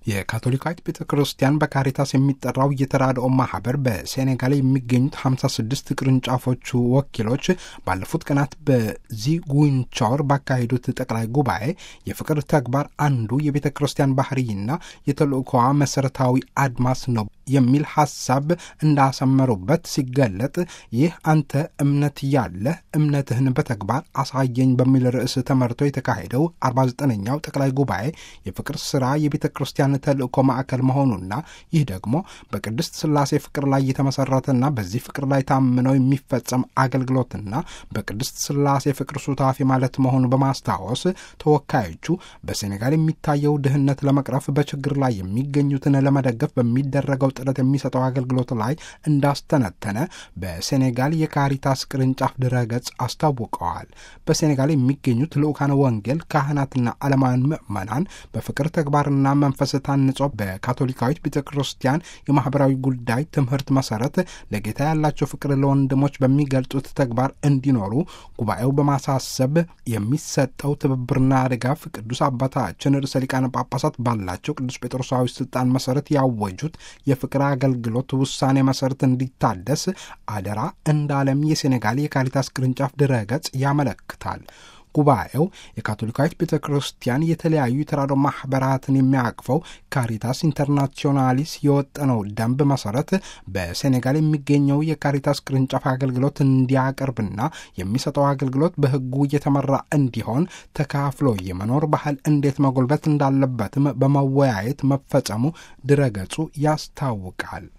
የካቶሊካዊት ቤተ ክርስቲያን በካሪታስ የሚጠራው የተራድኦ ማህበር በሴኔጋል የሚገኙት 56 ቅርንጫፎቹ ወኪሎች ባለፉት ቀናት በዚጉንቻወር ባካሄዱት ጠቅላይ ጉባኤ የፍቅር ተግባር አንዱ የቤተ ክርስቲያን ባህርይና የተልእኮዋ መሰረታዊ አድማስ ነው የሚል ሐሳብ እንዳሰመሩበት ሲገለጥ ይህ አንተ እምነት ያለህ እምነትህን በተግባር አሳየኝ በሚል ርዕስ ተመርቶ የተካሄደው 49ኛው ጠቅላይ ጉባኤ የፍቅር ሥራ የቤተ ክርስቲያን ተልእኮ ማዕከል መሆኑና ይህ ደግሞ በቅድስት ሥላሴ ፍቅር ላይ የተመሠረተና በዚህ ፍቅር ላይ ታምነው የሚፈጸም አገልግሎትና በቅድስት ሥላሴ ፍቅር ሱታፊ ማለት መሆኑ በማስታወስ ተወካዮቹ በሴኔጋል የሚታየው ድህነት ለመቅረፍ በችግር ላይ የሚገኙትን ለመደገፍ በሚደረገው ጥረት የሚሰጠው አገልግሎት ላይ እንዳስተነተነ በሴኔጋል የካሪታስ ቅርንጫፍ ድረገጽ አስታውቀዋል። በሴኔጋል የሚገኙት ልዑካነ ወንጌል ካህናትና ዓለማውያን ምዕመናን በፍቅር ተግባርና መንፈስ ታንጾ በካቶሊካዊት ቤተ ክርስቲያን የማኅበራዊ ጉዳይ ትምህርት መሠረት ለጌታ ያላቸው ፍቅር ለወንድሞች በሚገልጹት ተግባር እንዲኖሩ ጉባኤው በማሳሰብ የሚሰጠው ትብብርና ድጋፍ ቅዱስ አባታችን ርዕሰ ሊቃነ ጳጳሳት ባላቸው ቅዱስ ጴጥሮሳዊ ስልጣን መሠረት ያወጁት የፍቅር አገልግሎት ውሳኔ መሠረት እንዲታደስ አደራ እንዳለም የሴኔጋል የካሪታስ ቅርንጫፍ ድረገጽ ያመለክታል። ጉባኤው የካቶሊካዊት ቤተ ክርስቲያን የተለያዩ የተራድኦ ማኅበራትን የሚያቅፈው ካሪታስ ኢንተርናሲዮናሊስ የወጠነው ደንብ መሠረት በሴኔጋል የሚገኘው የካሪታስ ቅርንጫፍ አገልግሎት እንዲያቀርብና የሚሰጠው አገልግሎት በሕጉ እየተመራ እንዲሆን ተካፍሎ የመኖር ባህል እንዴት መጎልበት እንዳለበትም በመወያየት መፈጸሙ ድረገጹ ያስታውቃል።